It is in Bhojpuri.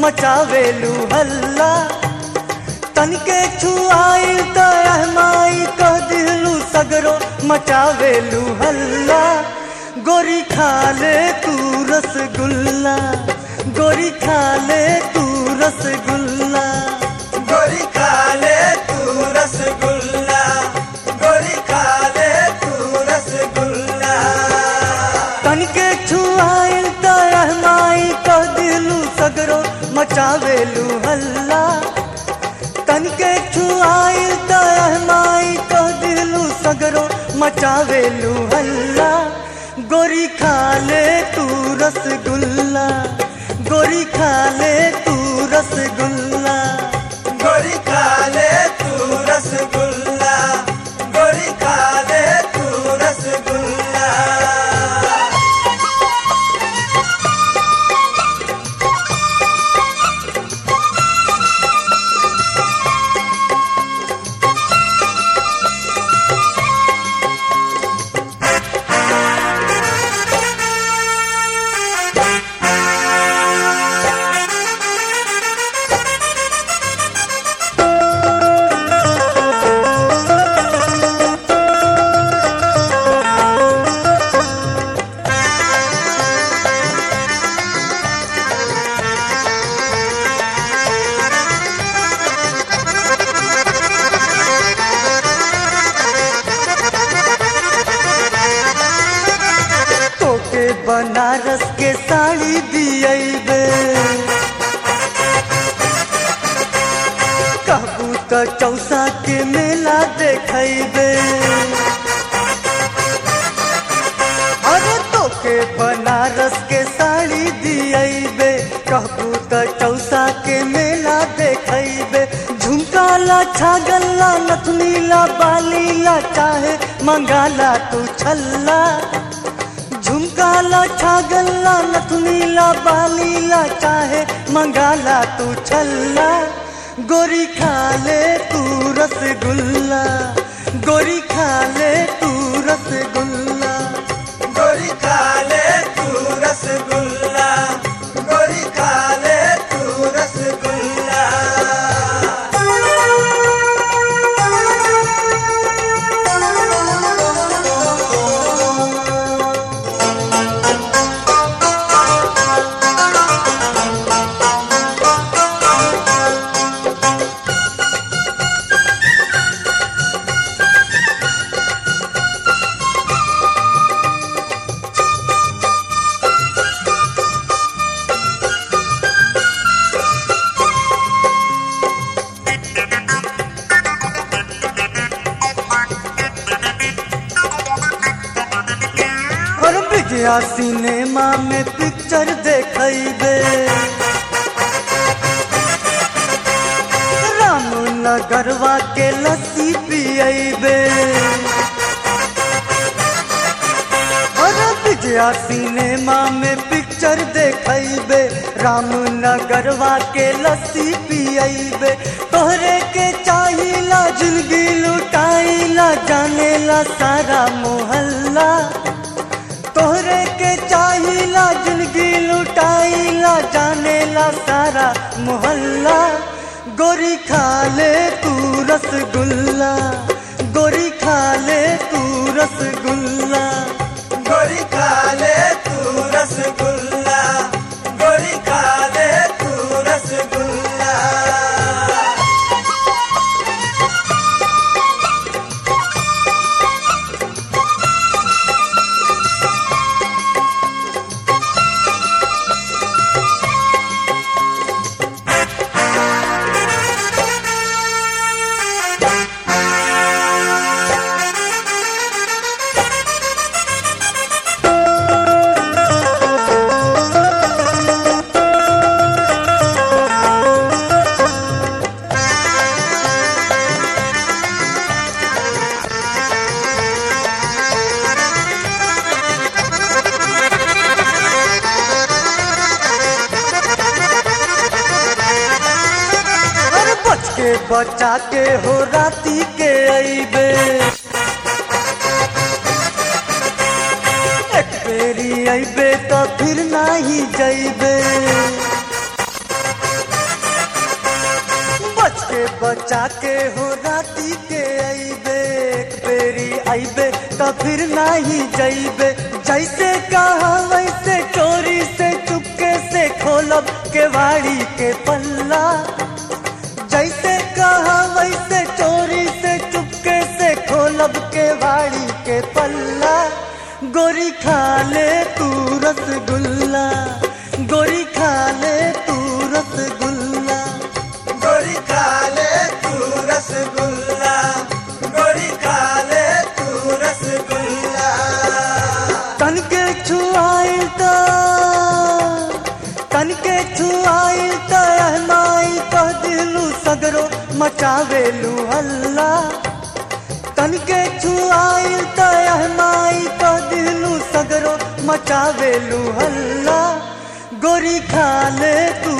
मचावेलू हल्ला तनके छुआई त माई कह दिलू सगरो मचावेलू हल्ला गोरी खा ले तू रसगुल्ला गोरी खा ले तू रसगुल्ला गोरी खा ले तू रसगुल्ला गोरी खा ले तू रसगुल्ला तनके छुआइल त माई कह दिलू सगरो मचावेलू हल्ला तनके छुआइल त माई कह दिलू सगरो मचावेलू हल्ला गोरी खा ले तू रसगुल्ला गोरी खा ले तू रसगुल्ला गोरी खा ले तू रसगुल्ला गोरी खा ले तू रसगुल्ला तोके बनारस के साड़ी दियबे कहबू त चौसा के मेला देखैबे अरे तोके बनारस के साड़ी दियबे कहबू त चौसा के मेला देखैबे झुमकाला छागल्ला नथनीला बालीला चाहे मंगाला तू छल्ला झुमकाला छागल्ला नथनीला बालीला चाहे मंगाला तू छल्ला गोरी खा ले तू रसगुल्ला गोरी खा ले तू रसगुल्ला गोरी खा ले तू रसगुल्ला गोरी खा ले तू रसगुल्ला और विजया सिनेमा में पिक्चर देखैबे रामनगरवा के लस्सी पियबे और विजया सिनेमा में पिक्चर देखैबे रामनगरवा के लस्सी पियबे तोहरे के चाहिला जिंदगी लुटाइला जानेला सारा मोहल्ला तोहरे के चाहिला जिंदगी लुटाइला जानेला सारा मोहल्ला गोरी खा ले तू रसगुल्ला गोरी खा ले तू रसगुल्ला गोरी खा ले तू रसगुल्ला गोरी खा ले तू रसगुल्ला अरे बच के बचा के हो राती के अइबे एक बेरी अइबे तो फिर नाही जइबे बचा के हो राती के अइबे एक बेरी अइबे तो फिर नाही जइबे जैसे कहा वैसे चोरी से चुपके से खोलब केवाड़ी के पल्ला जैसे कहा वैसे चोरी से चुपके से खोलब केवाड़ी के पल्ला गोरी खा ले तू रसगुल्ला गोरी खा ले तू रसगुल्ला गोरी खा ले तू रसगुल्ला गोरी खा ले तू रसगुल्ला तन के छुआई त तन के छुआई त माई कह दिलू सगरो मचावेलू हल्ला तन के छुआई त माई कह दिलू सगरो मचावेलू हल्ला गोरी खा ले तू